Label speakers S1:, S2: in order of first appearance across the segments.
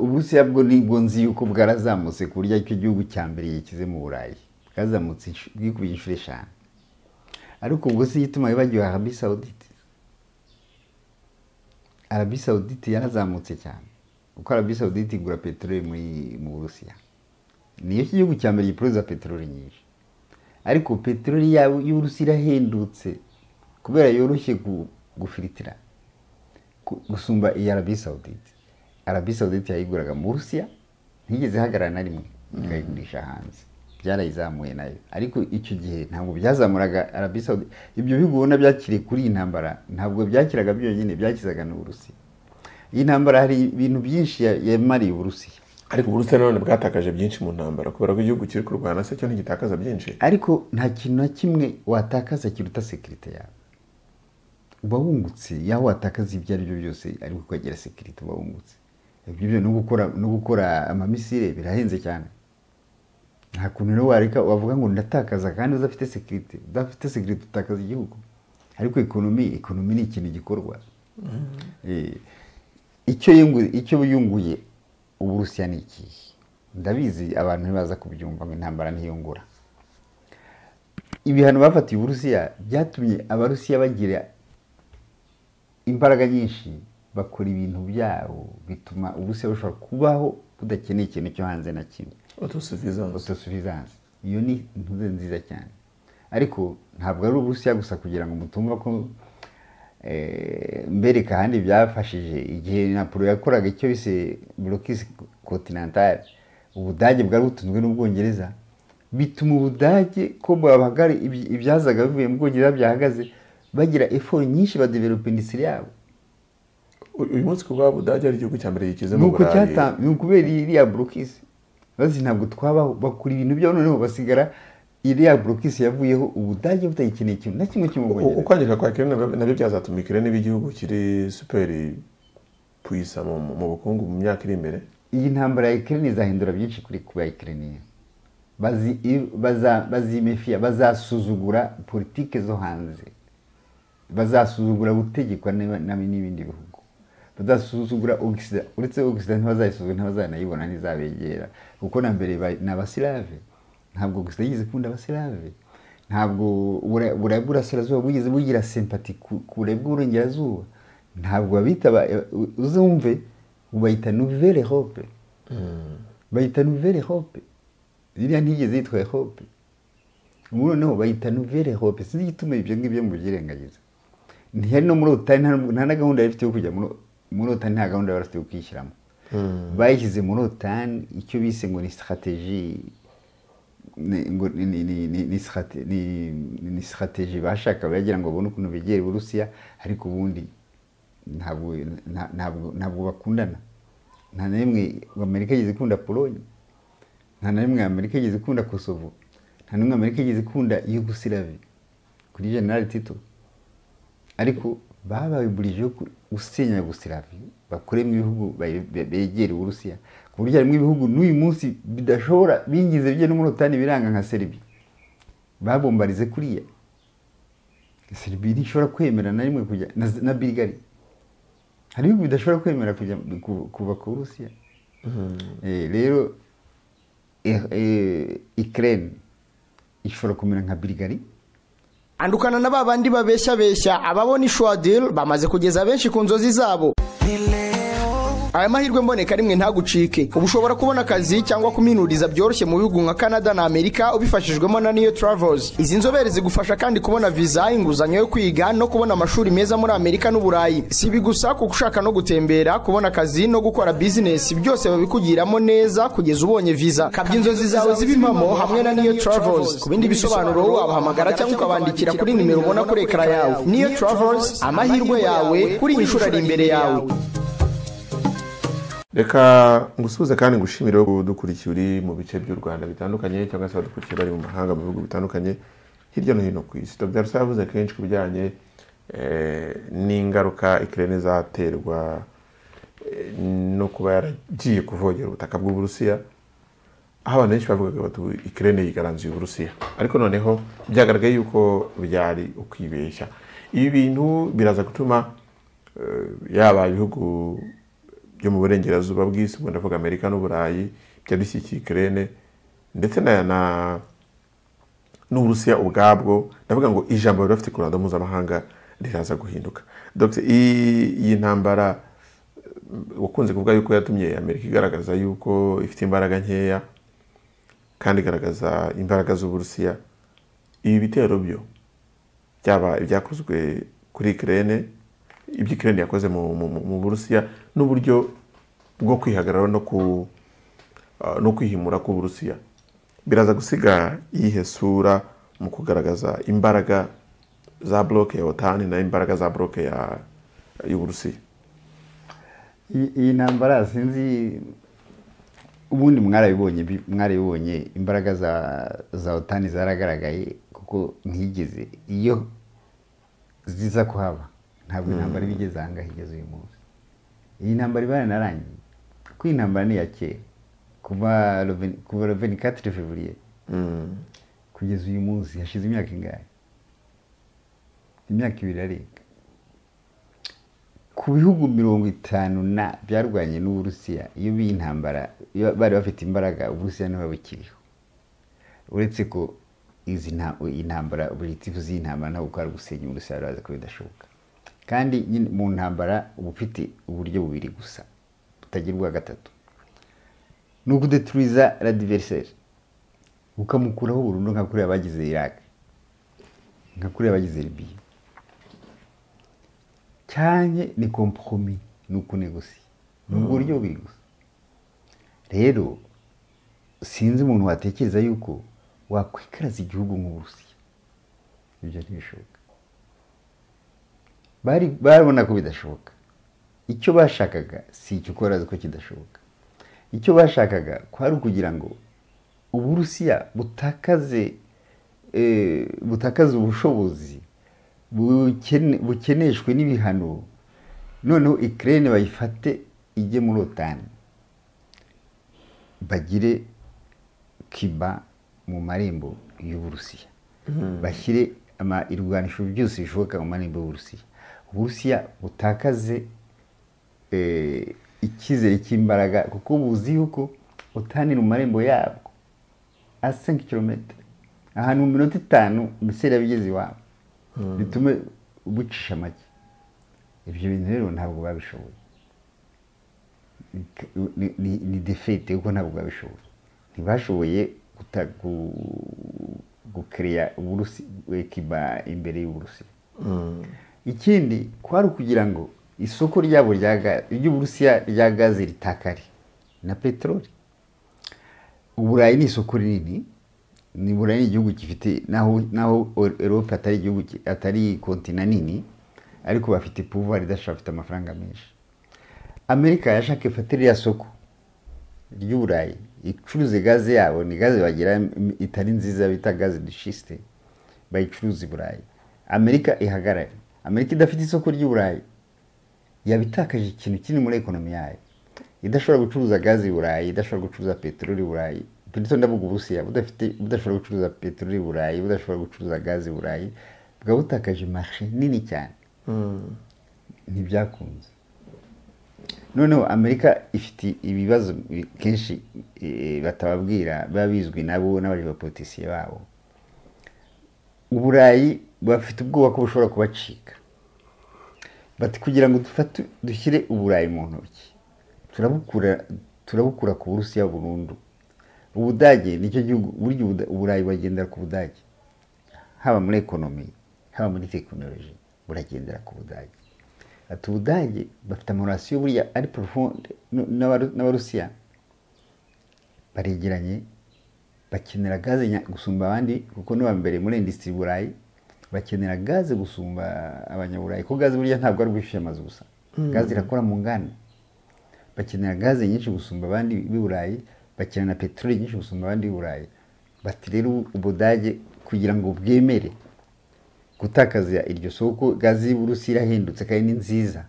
S1: Uburusiya bwo nibwo nzi yuko bwarazamutse ku buryo aricyo gihugu cya mbere gikize mu Burayi bwazamutse insh- bwikubye inshuro eshanu ariko ubwo si igituma bibagiwe Arabi Saudite Arabi Saudite yarazamutse cyane kuko Arabi Saudite igura peteroli muri mu Burusiya niyo gihugu cya mbere giproduza peteroli nyinshi ariko peteroli yabo y'Uburusiya irahendutse kubera yoroshye gu- gufiritira ku- gusumba iya Arabi Saudite Arabi Saudite yayiguraga mu Burusiya ntigeze ihagarara na rimwe ikayigurisha hanze byarayizamuye nayo ariko icyo gihe ntabwo byazamuraga Arabi Saudite ibyo bihugu ubona byakiriye kuri iyi ntambara ntabwo byakiraga byonyine byakizaga n'Uburusiya iyi ntambara hari ibintu byinshi ya- yamariye Uburusiya
S2: ariko uburusiya nanone bwatakaje byinshi mu ntambara kubera ko igihugu kiri kurwana se cyo ntigitakaza byinshi
S1: ariko nta kintu na kimwe watakaza kiruta sekirite yawe uba wungutse yaho watakaza ibyo ari byo byose ariko ukagera sekirite uba wungutse ibyo byo no gukora no gukora amamisire birahenze cyane nta kuntu rero wareka wavuga ngo ndatakaza kandi udafite sekirite udafite sekirite utakaza igihugu ariko ekonomi ekonomi ni ikintu gikorwa Eh, icyo yungu- icyo yunguye uburusiya ni ikihe ndabizi abantu ntibaza kubyumva ngo intambara ntiyungura ibihano bafatiye uburusiya byatumye abarusiya bagira imbaraga nyinshi bakora ibintu byabo bituma uburusiya bushobora kubaho budakeneye ikintu cyo hanze na kimwe
S2: autosuffisance
S1: autosuffisance iyo ni intuze nziza cyane ariko ntabwo ari uburusiya gusa kugira ngo mutumva ko eh, mbereka ahandi byafashije igihe napolo yakoraga icyo bise blokis continental ubudage bwari butunzwe n'ubwongereza bituma ubudage ko bahagara ibi- ibyazaga bivuye mu bwongereza byahagaze bagira effort nyinshi badevelopa indisiri yabo
S2: U- uyu munsi kuba budage ari igihugu cya mbere gikize
S1: ni
S2: mu
S1: uko
S2: burayi
S1: cyata ni ukubera iriya burokisi bazi ntabwo twabaho bakora ibintu byabo noneho basigara iriya burokisi yavuyeho ubudage butayikeneye ikintu na kimwe
S2: U-
S1: cy'umubongereza
S2: ukwangirika kwa kirene nabyo byazatuma ikirene igihugu kiri superi puisa mu mu- mu bukungu mu myaka iri imbere
S1: iyi ntambara ya ikirere izahindura byinshi kuri kuba ikirere bazi i- baza- bazimefiya bazasuzugura politike zo hanze bazasuzugura gutegekwa n'aba- n'abi- n'ibindi bihugu bazasuzugura ogisida uretse ogisida ntibazayisuzugura ntibazanayibona ntizabegera kuko na mbere ba- ni abasilave ntabwo ogisida yigeze ikunda abasilave ntabwo ubura- uburayi bw'uburasirazuba bwigeze bugira sempati ku ku burayi bw'uburengerazuba ntabwo babita aba- u- uzumve bayita nouvelle hope bayita nouvelle hope ziriya ntigeze yitwa hope ubu noneho bayita nouvelle hope sinzi igituma ibyo ngibyo mubyirengagiza ntihari no muri otani nta- nta na gahunda yari ifite yo kujya muri- muri otani nta gahunda yari afite yo kwishyiramo bayishyize muri otani icyo bise ngo ni strategy ni ngo ni- ni- ni- ni- ni strate- ni- ni- ni strategy bashaka bagira ngo babone ukuntu begera uburusiya ariko ubundi ntabwo nta- ntabwo- ntabwo bakundana nta na rimwe amerika yigeze ikunda polonye nta na rimwe amerika yigeze ikunda kosovo nta na rimwe amerika yigeze ikunda yugosilavi kuri generali tito ariko bababurijeho gusenya yugosilavi bakoremo ibihugu bayi- be- begera uburusiya ku buryo harimo ibihugu n'uyu munsi bidashobora bingize bijya no muri otani biranga nka seribi babombarize kuriya seribi ntishobora kwemera na rimwe kujya na, na bulgari hari ibihugu bidashobora kwemera kujya ku- kuva ku burusiya Eh, rero eh, eh, Ukraine ishobora kumera nka Bulgaria
S3: andukana na babandi babeshyabeshya ababona ishwadil bamaze kugeza benshi ku nzozi zabo aya mahirwe mboneka rimwe ntagucike ubu ushobora kubona akazi cyangwa kuminuriza byoroshye mu bihugu nka canada na amerika ubifashijwemo na niyo travels izi nzobere zigufasha kandi kubona viza inguzanyo yo kwiga no kubona amashuri meza muri amerika n'uburayi si ibi gusa kuko ushaka no gutembera kubona akazi no gukora bizinesi byose babikugiramo neza kugeza ubonye viza kabya inzozi zawe zibe impamo hamwe na niyo travels ku bindi bisobanuro wabahamagara cyangwa ukabandikira kuri nimero ubona kuri ekara yawe niyo travels amahirwe yawe kuri iyi nshuro ari imbere yawe
S2: reka ngusuhuze kandi ngushimire ko udukurikiye uri mu bice by'u rwanda bitandukanye cyangwa se abadukurikiye bari mu mahanga mu bihugu bitandukanye hirya no hino ku isi dr rusa yavuze kenshi ku bijyanye eh, n'ingaruka ikirere izaterwa eh, no kuba yaragiye kuvogera ubutaka bw'uburusiya aho abantu benshi bavugaga bati "Ubu ikirere yigaranzuye uburusiya ariko noneho byagaragaye yuko byari ukwibeshya ibi bintu biraza gutuma eh, yaba ibihugu byo mu burengerazuba bw'isi ubwo ndavuga amerika n'uburayi byabishyigikiye ikirere ndetse na na n'uburusiya ubwabwo ndavuga ngo ijambo bari bafite ku ruhando mpuzamahanga riraza guhinduka Dr. iyi iyi ntambara wakunze kuvuga yuko yatumye amerika igaragaza yuko ifite imbaraga nkeya kandi igaragaza imbaraga z'uburusiya ibi bitero byo byaba ibyakozwe kuri ikirere ibyo ikirere yakoze mu- mu mu- mu burusiya n'uburyo bwo kwihagarara no ku ah, no kwihimura k'uburusiya biraza gusiga iyihe sura mu kugaragaza imbaraga za bloke ya otani na imbaraga za bloke ya y'uburusiya
S1: iyi iyi ntambara sinzi ubundi mwarabibonye bi- mwarabibonye imbaraga za za otani zaragaragaye kuko ntiyigeze iyo ziza kuhaba ntabwo intambara iba igeze aha ngaha igeze uyu munsi iyi ntambara iba yaranarangiye kuko iyi ntambara ni iya kera kuva Reven- kuva reveni katire fevuriye
S2: Mm.
S1: kugeza uyu munsi hashize imyaka ingahe imyaka ibiri arenga ku bihugu mirongo itanu na byarwanye n'uburusiya iyo biyi intambara iyo bari bafite imbaraga uburusiya ntibabukiriho uretse ko izi nta- intambara objective z'iyi ntambara ntabwo ari gusenya uburusiya biraza ko bidashoboka kandi nyine mu ntambara uba ufite uburyo bubiri gusa butagira ubwa gatatu ni ukudeturiza radiveriseri ukamukuraho burundu nka kuriya bagize Iraq nka kuriya bagize Libya cyane ni kompromi ni ukunegosiya ni uburyo bubiri gusa rero sinzi umuntu watekereza yuko wakwikaraza igihugu nk'uburusiya ibyo ntibishoboka bari barabona ko bidashoboka icyo bashakaga si icyo ukora ko kidashoboka icyo bashakaga kwari ukugira ngo uburusiya butakaze eh, butakaze ubushobozi bukene- bukeneshwe n'ibihano noneho ikirere bayifate ijye muri otani bagire kiba mu marembo y'uburusiya bashyire ama- irwanisho byose bishoboka mu marembo y'uburusiya uburusiya butakaze eh, icyizere cy'imbaraga kuko buzi yuko otani ni mu marembo yabwo a 5 km ahantu mu minota itanu miseri yabigeze iwabo bitume ubucisha make ibyo bintu rero ntabwo babishoboye Ni- ni- ni defete kuko ntabwo babishoboye ntibashoboye guta- gu- gukereya uburusi kiba imbere y'uburusiya ikindi kwari ukugira ngo isoko ryabo rya ga- ry'uburusiya rya gaze ritakare na peteroli uburayi ni isoko rinini ni burayi ni igihugu gifite naho naho erope atari igihugu ki- atari kontina nini ariko bafite pouvoir idashobora bafite amafaranga menshi amerika yashaka ifatire ya soko ry'uburayi icuruze gaze yabo ni gaze bagira im- itari nziza bita gaze dushiste bayicuruza i burayi amerika ihagarare amerika idafite isoko ry'uburayi yaba itakaje ikintu kiri muri ekonomi yayo idashobora gucuruza gazi i burayi idashobora gucuruza peteroli i burayi peteroli ndavuga uburusiya budafite budashobora gucuruza peteroli i burayi budashobora gucuruza gazi i burayi bwaba butakaje marishe nini cyane ntibyakunze noneho amerika ifite ibibazo bi- kenshi eh, batababwira biba bizwi nabo n'abajebapolitisiye babo uburayi bafite ubwoba ko bushobora kubacika bati kugira ngo dufate dushyire uburayi mu ntoki turabukura turabukura ku burusiya burundu ubudage nicyo gihugu burya Ubuda- uburayi buragendera ku budage haba muri ekonomi haba muri tekinoloji buragendera ku budage ati ubudage bafite amarasiyo buriya ari profonde n- n'Abaru- n'abarusiya baregeranye bakenera gaze nya- gusumba abandi kuko niba mbere muri industry burayi bakenera gaze gusumba abanyaburayi kuko gaze burya ntabwo ari ugushyushya amazu gusa gaze irakora mu nganda bakenera gaze nyinshi gusumba abandi b'i burayi bakenera na peteroli nyinshi gusumba abandi b'i burayi bati rero ubudage kugira ngo bwemere gutakaza iryo soko gaze y'uburusiya irahindutse kandi ni nziza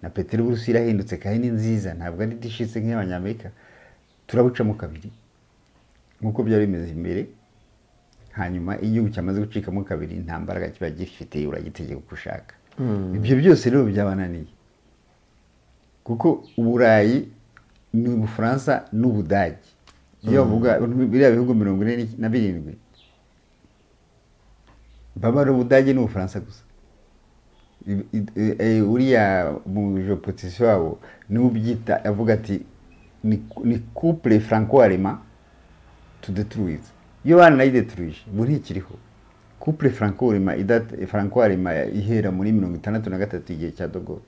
S1: na peteroli y'uburusiya irahindutse kandi ni nziza ntabwo ari dishitse nk'iy'abanyamerika turabucamo kabiri nk'uko byari bimeze imbere hanyuma iyo igihugu cyamaze gucikamo kabiri nta mbaraga kiba gifite uragitegeka uko ushaka ibyo byose rero byabananiye kuko uburayi ni ubufaransa n'ubudage iyo bavuga biriya bihugu mirongo ine na birindwi baba ari ubudage n'ubufaransa gusa I- i- i- eh, uriya mu jopotisi wabo niwe ubyita avuga ati ni ni couple franco alema tudetruize iyo banayidetruije ubu ntikiriho couple franco alema idat- franco alema ihera muri mirongo itandatu na gatatu igihe cya dogo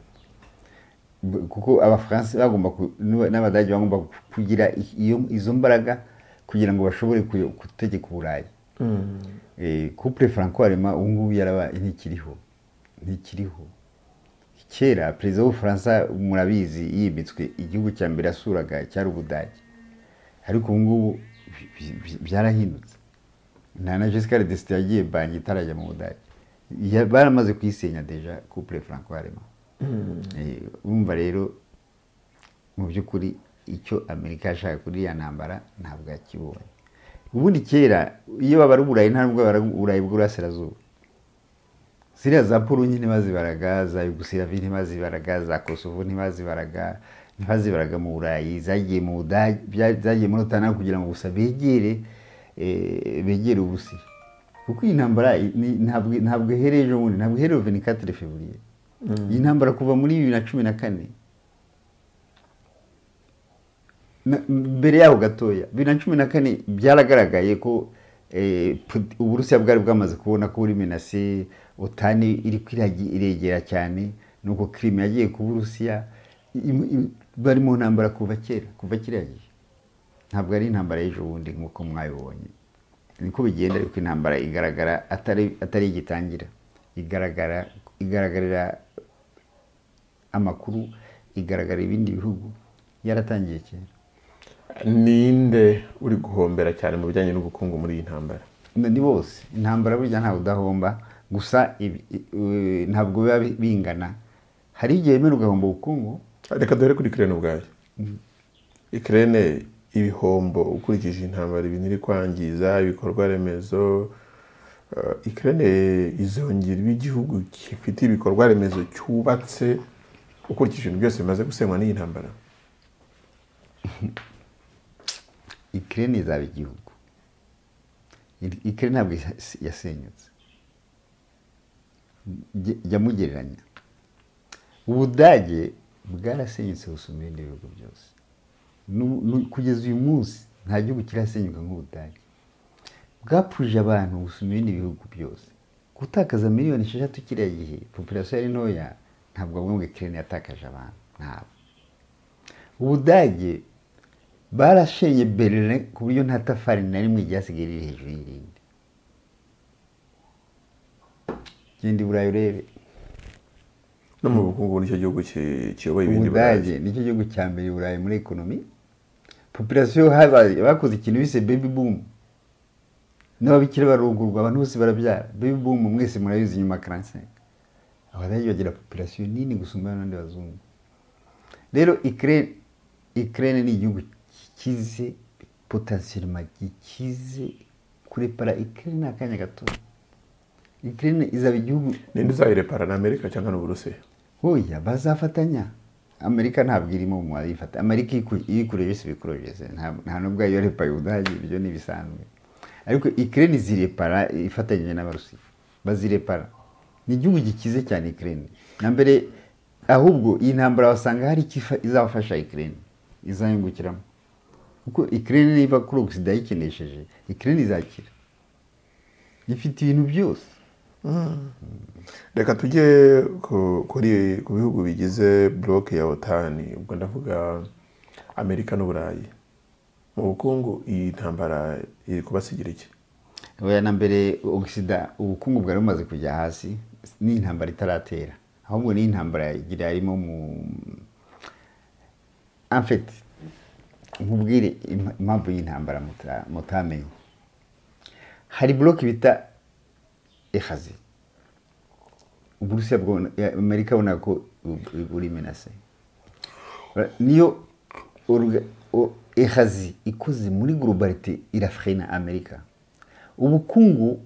S1: kuko abafaransa bagomba ku- n'aba- n'abadage bagomba kugira i- iyo- izo mbaraga kugira ngo bashobore kuyo- gutegeka uburayi Eh, couple franco alema ubu ngubu yarabaye ntikiriho ntikiriho kera perezida w'ubufaransa murabizi yimitswe igihugu cya mbere yasuraga cyari ubudage ariko ubu ngubu bi- bi- bi- byarahindutse nta na jesica desite yagiye banki itarajya mu budage Ya- baramaze kuyisenya deja couple franco harimo urumva rero mu by'ukuri icyo amerika yashaka kuri iriya ntambara ntabwo yakibonye ubundi kera iyo babara uburayi nta nubwo babara uburayi bw'uburasirazuba ziriya za polonye ntibazibaraga za yugoslavie ntibazibaraga za kosovo ntibazibaraga ntibazibaraga mu burayi zagiye mu budage bya- zagiye muri otanari kugira ngo gusa begere eh, begere ubusiya kuko iyi ntambara i- ni- ntabwo ntabwo ihereye ejo bundi ntabwo ihereye venikatire fevuriye iyi ntambara kuva muri bibiri na cumi na kane Na- mbere yaho gatoya bibiri na cumi na kane byaragaragaye ko eh, pu- uburusiya bwari bwamaze kubona ko buri menase otani iri kwiragi- iregera cyane nuko kirime yagiye ku burusiya im- im- bari mu ntambara kuva kera kuva kiriya gihe ntabwo ari intambara y'ejo bundi nk'uko mwabibonye niko bigenda ariko intambara igaragara atari atari igitangira igaragara igaragarira amakuru igaragara ibindi bihugu yaratangiye kera
S2: ninde uri guhombera cyane mu bijyanye n'ubukungu muri iyi ntambara
S1: Nda- ni bose intambara burya ntawe udahomba gusa ibi- i- i- ntabwo biba bi- bingana hari igihe bimwe ugahomba ubukungu
S2: reka duhere kuri ikirere ubwayo ikirere ibihombo ukurikije intambara ibintu iri kwangiza ibikorwa remezo ikirere izongera iba igihugu gifite ibikorwa remezo cyubatse ukurikije ibintu byose bimaze gusenywa n'iyi ntambara
S1: ikirere izaba igihugu I- ikirere ntabwo yas- yasenyutse Jya- jya mugereranya ubudage bwarasenyutse gusumba ibindi bihugu byose Nu- nu- kugeza uyu munsi nta gihugu kirasenyuka nk'ubudage bwapfuje abantu gusumba ibindi bihugu byose gutakaza miliyoni esheshatu kiriya gihe populasiyo yari ntoya ntabwo bamwe ngo ikirere yatakaje abantu ntabwo ubudage barashenye berlin ku buryo nta tafari na rimwe ryasigaye riri hejuru y'irindi genda i burayi urebe
S2: no mu bukungu nicyo gihugu ki- kiyoboye ibindi
S1: ubudage nicyo gihugu cya mbere i burayi muri ekonomi populasiyo haba- bakoze ikintu bise baby boom n'ababikira barungurwa abantu bose barabyara baby boom mwese murabizi nyuma ya karansenge abadage bagira populasiyo nini gusumba n'abandi bazungu rero ikirere ikirere ni igihugu gikize potasiyoma gikize kurepara ikirere ni akanya gato ikirere izaba igihugu
S2: ninde uzayirepara ni amerika cyangwa n'uburusiya
S1: Oya bazafatanya amerika ntabwo irimo mu bayifata amerika iku- iyo ikure byose bikure byose nta- nta n'ubwo iyo repaye ubudage ibyo ni ibisanzwe ariko ikirere izirepara ifatanyije n'abarusiya bazirepara ni igihugu gikize cyane ikirere na mbere ahubwo iyi ntambara wasanga hari icyo ifa- izafasha ikirere izayungukiramo kuko ikirere niba kuri ogisida yikinesheje ikirere izakira ifite ibintu byose
S2: reka tujye ku- kuri ku bihugu bigize buroke ya otani ubwo ndavuga amerika n'uburayi mu bukungu iyi ntambara iri kubasigira iki
S1: Oya na mbere ogisida ubukungu bwari bumaze kujya hasi ni intambara itaratera ahubwo ni intambara yagira harimo mu amfeti nkubwire impa- impamvu y'intambara muta- mutamenye hari buroke bita ehazi uburusiya bwabona ya- amerika abona ko u- u- buri menase Ba- niyo orga- o- ehazi ikoze muri globalite irafrena amerika ubukungu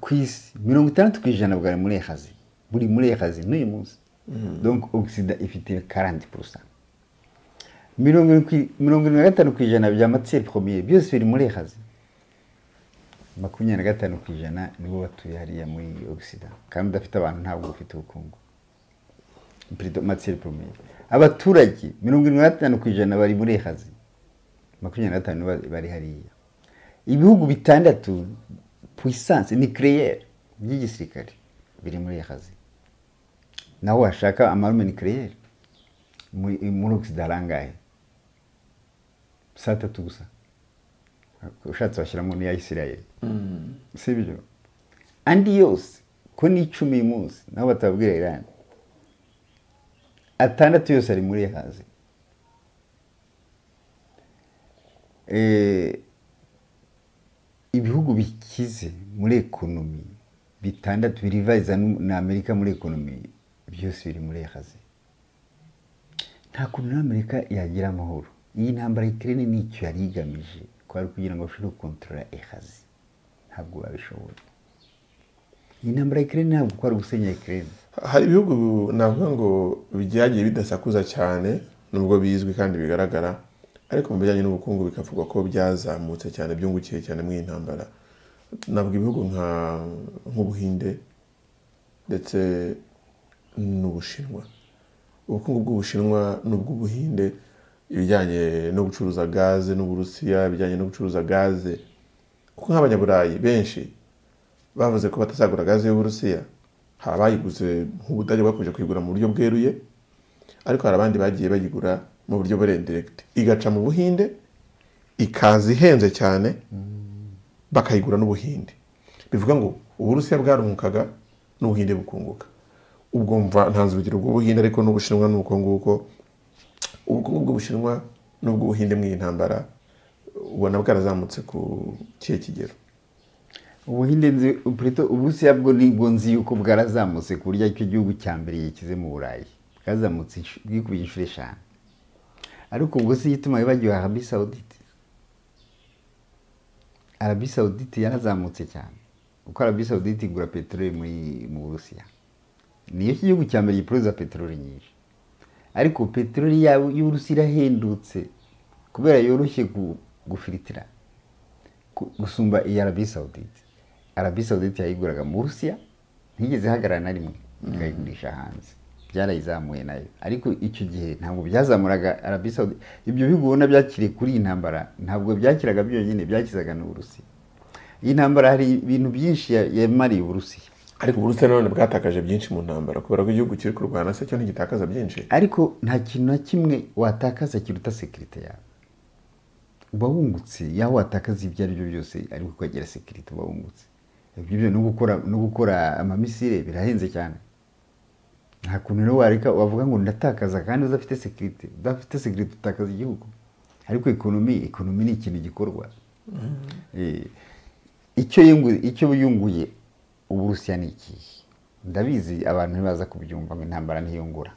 S1: ku isi mirongo itandatu ku ijana bwari muri ehazi buri muri ehazi n'uyu munsi donc ogisida ifite 40% mirongo irindwi ku- mirongo irindwi na gatanu ku ijana bya matiyeri poromiye byose biri muri ehazi makumyabiri na gatanu ku ijana nibo batuye hariya muri ogisida kandi udafite abantu ntabwo ufite ubukungu Perezida matiyeri poromiye abaturage mirongo irindwi na gatanu ku ijana bari muri ehazi makumyabiri na gatanu nibo bari hariya ibihugu bitandatu puissance nucléaire by'igisirikare biri muri ehazi naho washaka amarume nucléaire muri muri ogisida arangahe saa tatu gusa ushatse washyiramo n'iya isirayeli si byo andi yose ko ni icumi uyu munsi naho batabwira irani atandatu yose ari muri ehazi Eh, ibihugu bikize muri ekonomi bitandatu birivariza n'u- na amerika muri ekonomi byose biri muri ehazi nta kuntu n'amerika yagira amahoro iyi ntambara y'ikirere nicyo yari igamije kwari kugira ngo bashobore gukontorora ehazi ntabwo babishoboye iyi ntambara y'ikirere ntabwo kwari gusenya ikirere
S2: hari ibihugu navuga ngo byagiye bidasakuza cyane nubwo bizwi kandi bigaragara ariko mu bijyanye n'ubukungu bikavugwa ko byazamutse cyane byungukiye cyane mu iyi ntambara navuga ibihugu nka nk'ubuhinde ndetse n'ubushinwa ubukungu bw'ubushinwa n'ubw'ubuhinde ibijyanye no gucuruza gaze n'uburusiya ibijyanye no gucuruza gaze kuko nk'abanyaburayi benshi bavuze ko batazagura gaze y'uburusiya hari abayiguze nk'ubudage bakomeje kuyigura mu buryo bweruye ariko hari abandi bagiye bayigura mu buryo buri indiregiti igaca mu buhinde ikaza ihenze cyane bakayigura n'ubuhinde bivuga ngo uburusiya bwarungukaga n'ubuhinde bukunguka ubwo mva ntanze urugero rw'ubuhinde ariko n'ubushinwa ni uko nguko ubukungu bw'ubushinwa n'ubw'ubuhinde mu iyi ntambara ubona bwarazamutse ku kihe kigero
S1: ubuhinde nzi purito uburusiya bwo nibwo nzi yuko bwarazamutse ku buryo aricyo gihugu cya mbere gikize mu burayi bwazamutse insh- bwikubiye inshuro eshanu ariko ubwo si igituma bibagiwe arabi sawudite arabi sawudite yarazamutse cyane kuko arabi sawudite igura peteroli muri mu burusiya niyo gihugu cya mbere gipuruza peteroli nyinshi ariko peteroli yabo y'uburusiya irahendutse kubera yoroshye gu- gufiritira ku- gusumba iya arabi sawudite arabi sawudite yayiguraga mu burusiya ntigeze ihagarara na rimwe ikayigurisha hanze byarayizamuye nayo ariko icyo gihe ntabwo byazamuraga arabi sawudite ibyo bihugu ubona byakiriye kuri iyi ntambara ntabwo byakiraga byonyine byakizaga n'uburusiya iyi ntambara hari ibintu byinshi ya- yamariye uburusiya
S2: ariko uburusiya nanone bwatakaje byinshi mu ntambara kubera ko igihugu kiri kurwana se cyo ntigitakaza byinshi
S1: ariko nta kintu na kimwe watakaza kiruta sekirite yawe uba wungutse yaho watakaza ibyo ari byo byose ariko ukagira sekirite uba wungutse ibyo byo no gukora no gukora amamisire birahenze cyane nta kuntu rero wareka wavuga ngo ndatakaza kandi udafite sekirite udafite sekirite utakaza igihugu ariko ekonomi ekonomi ni ikintu gikorwa Eh, icyo yungu- icyo yunguye uburusiya ni ikihe ndabizi abantu ntibaza kubyumva ngo intambara ntiyungura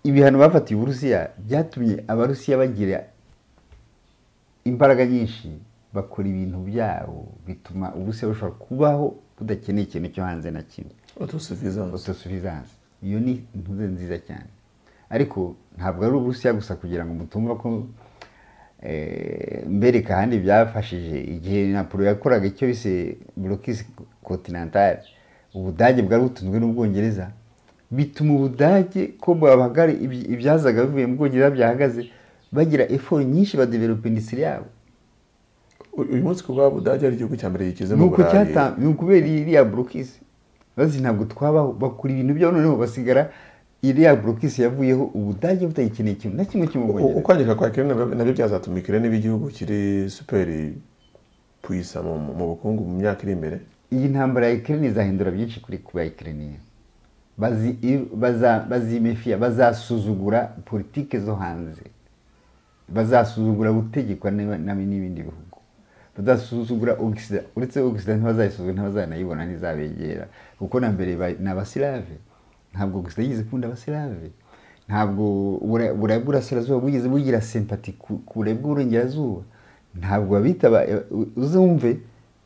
S1: ibihano bafatiye uburusiya byatumye abarusiya bagira imbaraga nyinshi bakora ibintu byabo bituma uburusiya bushobora kubaho budakeneye ikintu cyo hanze na kimwe
S2: autosuffisance
S1: autosuffisance iyo ni intuze nziza cyane ariko ntabwo ari uburusiya gusa kugira ngo mutumva ko eh, mbereka ahandi byafashije igihe napolo yakoraga icyo bise blokisi continentale ubudage bwari butunzwe n'ubwongereza bituma ubudage ko bahagara iby- ibyazaga bivuye mu bwongereza byahagaze bagira effort nyinshi badevelopa indisiri yabo
S2: U- uyu munsi kuba budage ari igihugu cya mbere gikize
S1: ni
S2: mu
S1: uko
S2: burayi
S1: cyata ni ukubera iriya burokisi bazi ntabwo twabaho bakura ibintu byabo noneho basigara iriya burokisi yavuyeho ubudage butayikeneye ikintu na kimwe cyo mu
S2: U-
S1: bwongereza
S2: ukwangirika kwa kirene nabyo byazatuma ikirene b'igihugu kiri superi puyisa mu mu- mu bukungu mu myaka iri imbere
S1: iyi ntambara ya ikirere izahindura byinshi kuri kuba ikirere bazi i- baza- bazimefiya bazasuzugura politike zo hanze bazasuzugura gutegekwa n'ib- n'ab- n'ibindi bihugu bazasuzugura ogisida uretse ogisida ntibazayisuzugura ntibazanayibona ntizabegera kuko na mbere ba- ni abasilave ntabwo ogisida yigeze ikunda abasilave ntabwo ubura- uburayi bw'uburasirazuba bwigeze bugira sempati ku ku burayi bw'uburengerazuba ntabwo babita aba- u- uzumve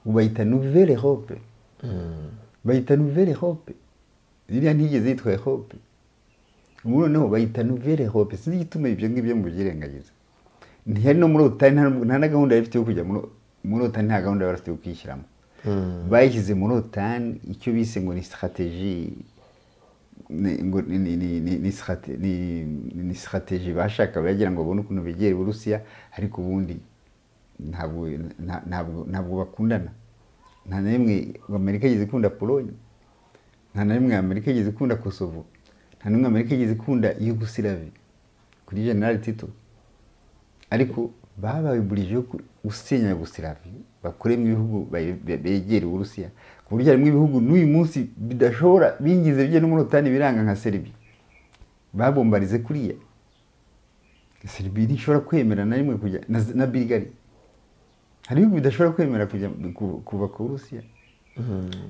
S1: bayita nouvelle hope bayita nouvelle hope ziriya ntigeze yitwa hope ubu noneho bayita nouvelle hope sinzi igituma ibyo ngibyo mubyirengagiza ntihari no muri otani nta na gahunda yari ifite yo kujya muri- muri otani nta gahunda bari bafite yo kwishyiramo bayishyize muri otani icyo bise ngo ni strategy ni- ngo ni- ni- ni- ni- ni strate- ni- ni- ni strategy bashaka bagira ngo babone ukuntu begera uburusiya ariko ubundi ntabwo nta- ntabwo- ntabwo bakundana nta na rimwe amerika yigeze ikunda polonye nta na rimwe amerika yigeze ikunda kosovo nta na rimwe amerika yigeze ikunda yugosilavi kuri general tito ariko bababurije yo ku- gusenya yugosilavi bakuremo ibihugu bay- be- begera uburusiya ku buryo harimo ibihugu n'uyu munsi bidashobora bigize bye no muri otani biranga nka serbia babombarize kuriya serbia ntishobora kwemera na rimwe kujya na, na bulgaria hari ibihugu bidashobora kwemera kujya ku- kuva ku burusiya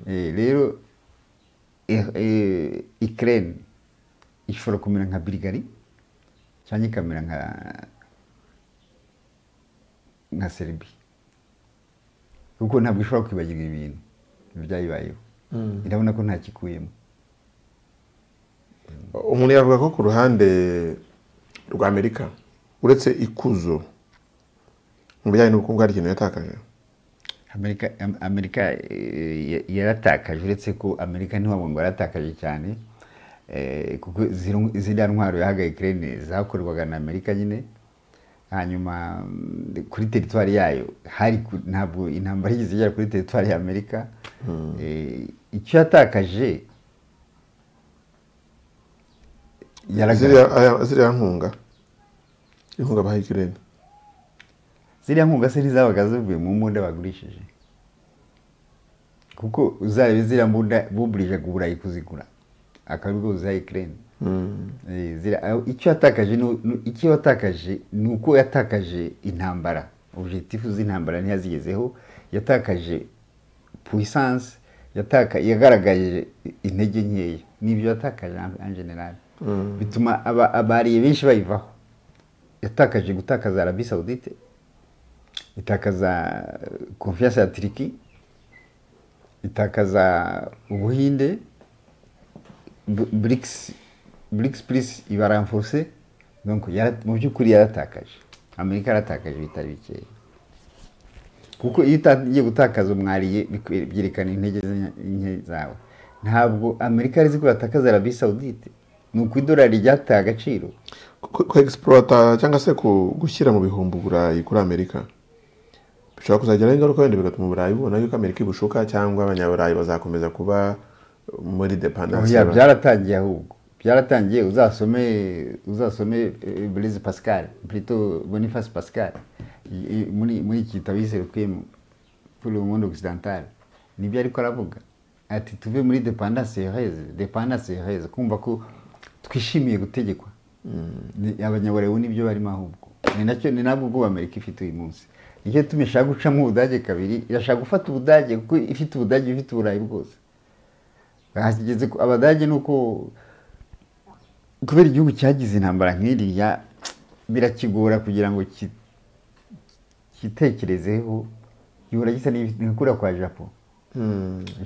S1: Eh, rero eh, eh, ikirere ishobora kumera nka birigari cyangwa ikamera nka nka seribi kuko ntabwo ishobora kwibagirwa ibintu byayibayeho irabona ko nta kikuyemo
S2: umuntu yavuga ko ku ruhande rwa amerika uretse ikuzo mu bijyanye n'ubukungu hari ikintu yatakaje
S1: amerika Am- amerika eh, ya- yaratakaje uretse ko amerika ntiwabona ngo yaratakaje cyane eh, kuko ziri- ziriya ntwaro yahaga ikirere zakorwaga na amerika nyine hanyuma mm, kuri teritwari yayo hari ku- ntabwo intambara yigeze igera kuri teritwari ya amerika Eh, icyo yatakaje
S2: ziriya
S1: yaragaragaje
S2: aya- ziriya nkunga inkunga baha ikirere
S1: ziriya nkunga se ntizabaga zivuye mu mbunda bagurishije kuko uzarebe ziriya mbunda buburije burayi kuzigura akaba aribwo buziha ikirere icyo yatakaje ni- ni- icyo yatakaje ni uko yatakaje intambara objectif z'intambara ntiyazigezeho yatakaje puissance yataka yagaragaje intege nkeya nibyo yatakaje en general bituma aba- abariye benshi bayivaho yatakaje gutakaza arabi saudite itakaza konfiyanse ya turiki itakaza ubuhinde burikisi burikisi purisi iba ramforse donc yara- mu by'ukuri yaratakaje amerika yaratakaje bitari bikeya kuko iyo utangiye gutakaza umwariye bikwe- byerekana intege ze- nke zawe ntabwo amerika yari izi ko yatakaza arabi saudite ni uko idolari ryataye agaciro
S2: ku ku egisporota cyangwa se ku gushyira mu bihumbi uburayi kuri amerika bishobora kuzageraho ingaruka wenda bigatuma uburayi bubona yuko amerika ibushuka cyangwa abanyaburayi bazakomeza kuba muri depandanse
S1: Oya, byaratangiye ahubwo byaratangiye uzasome uzasome eh, blaise pascal plutôt boniface pascal i- i- muri muri iki gitabo yise requiem pour le monde occidental nibyo ariko aravuga ati tuve muri dependance heureuse dependance heureuse kumva ko twishimiye gutegekwa Ni- abanyaburayi ubu nibyo barimo ahubwo ni nacyo ni nabwo ubwo Amerika ifite uyu munsi nicyo yatumye ishaka gucamo ubudage kabiri irashaka gufata ubudage kuko ifite ubudage ifite uburayi bwose bahageze ku- abadage ni uko kubera igihugu cyagize intambara nk'iriya birakigora kugira ngo ki- cyitekerezeho gihora gisa n'ikura kwa japo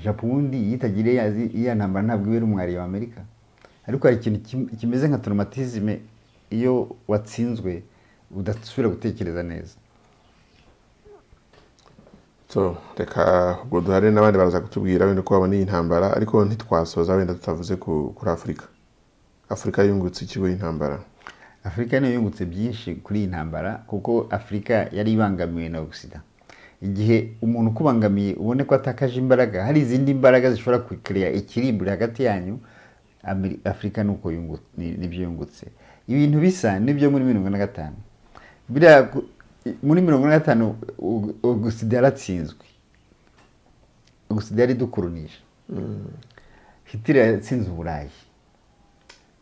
S1: japo ubundi iyo itagiriye ya- iya ntambara ntabwo ibera umwari wa amerika ariko hari ikintu kim- kimeze nka traumatisme iyo watsinzwe udasubira gutekereza neza
S2: so reka ubwo duhare n'abandi baraza kutubwira wenda uko babona iyi ntambara ariko ntitwasoza wenda tutavuze ku- kuri afurika afurika yungutse ikigo y'intambara
S1: afurika niyo yungutse byinshi kuri iyi ntambara kuko afurika yari ibangamiwe na ogisida igihe umuntu ukubangamiye ubone ko atakaje imbaraga hari izindi mbaraga zishobora kukereya ikiriburi hagati yanyu Ameri- afurika ni uko yungu- ni- nibyo yungutse ibintu bisa nibyo muri mirongo na gatanu biriya ku- i- muri mirongo na gatanu ogisida yaratsinzwe ogisida yari idukoronisha hitler yatsinze uburayi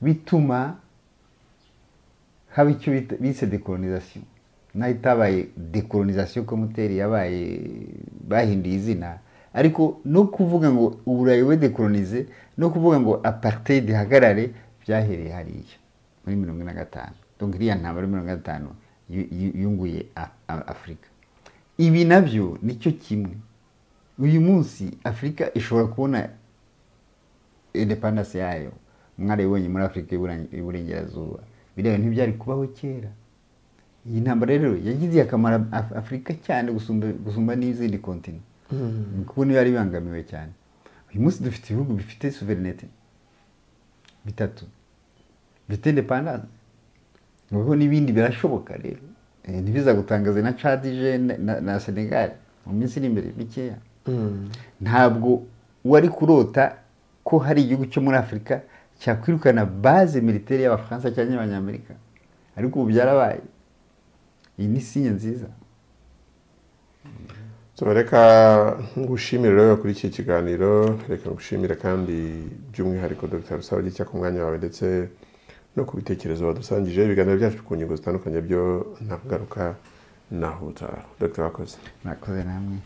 S1: bituma haba icyo bita- bise dekolonizasiyo naho itabaye dekolonizasiyo komoteri yabaye bahinduye izina ariko no kuvuga ngo uburayi we dekolonize no kuvuga ngo apartheid ihagarare byahereye hariya muri mirongo ine na gatanu donc iriya ntambara yo muri mirongo ine na gatanu yu- yu- yunguye A- A- afurika ibi nabyo nicyo kimwe uyu munsi afurika ishobora kubona independence yayo mwarabibonye muri afurika y'Ibura- y'uburengerazuba biriya bintu ntibyari kubaho kera iyi ntambara rero yagize akamaro Af- afurika cyane gusumba gusumba n'izindi kontinent kuko niyo yari ibangamiwe cyane uyu munsi dufite ibihugu bifite suverinete bitatu bifite independance noneho n'ibindi birashoboka rero Eh, ntibizagutangaze na cadije na senegal mu minsi iri imbere mikeya ntabwo wari kurota ko hari igihugu cyo muri afurika cyakwirukana baze militeri y'abafaransa cyangwa y'abanyamerika ariko ubu byarabaye iyi ni sinye nziza
S2: So, reka ngushimire rero kuri iki kiganiro reka ngushimire kandi by'umwihariko dr rusabage cya ku mwanya wawe ndetse no ku bitekerezo wadusangije ibiganiro byacu ku ngingo zitandukanye byo nakugaruka naho ubutaha dr wakoze
S1: murakoze namwe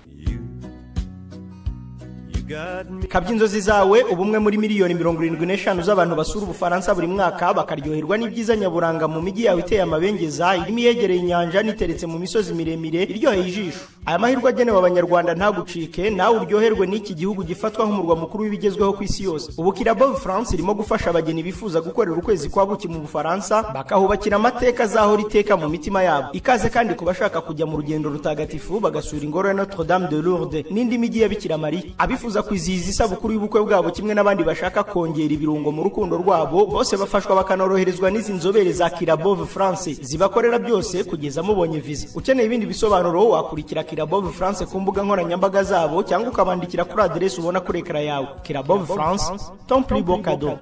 S3: kabya inzozi zawe ubumwe muri miliyoni mirongo irindwi n'eshanu z'abantu basura ubufaransa buri mwaka bakaryoherwa n'ibyiza nyaburanga mu mijyi yawe iteye amabengeza irimo iyegereye inyanja n'iteretse mu misozi miremire iryoheye ijisho aya mahirwe agenewe abanyarwanda ntagucike nawe uryoherwe n'iki gihugu gifatwa nk'umurwa mukuru w'ibigezweho ku isi yose ubu kirabo france irimo gufasha abageni bifuza gukorera ukwezi kwa buki mu bufaransa bakahubakira amateka azahora iteka mu mitima yabo ikaze kandi ku bashaka kujya mu rugendo rutagatifu bagasura ingoro ya notre dame de lourdes n'indi mijyi ya bikira mariya abifuza kwizihiza isabukuru y'ubukwe bwabo kimwe n'abandi bashaka kongera ibirungo mu rukundo rwabo bose bafashwa bakanoroherezwa n'izi nzobere za kirabove france zibakorera byose kugeza mubonye viza ukeneye ibindi bisobanuro wakurikira kirabove france ku mbuga nkoranyambaga zabo cyangwa ukabandikira kuri aderesi ubona kuri ekara yawe kirabove france tomplibo kado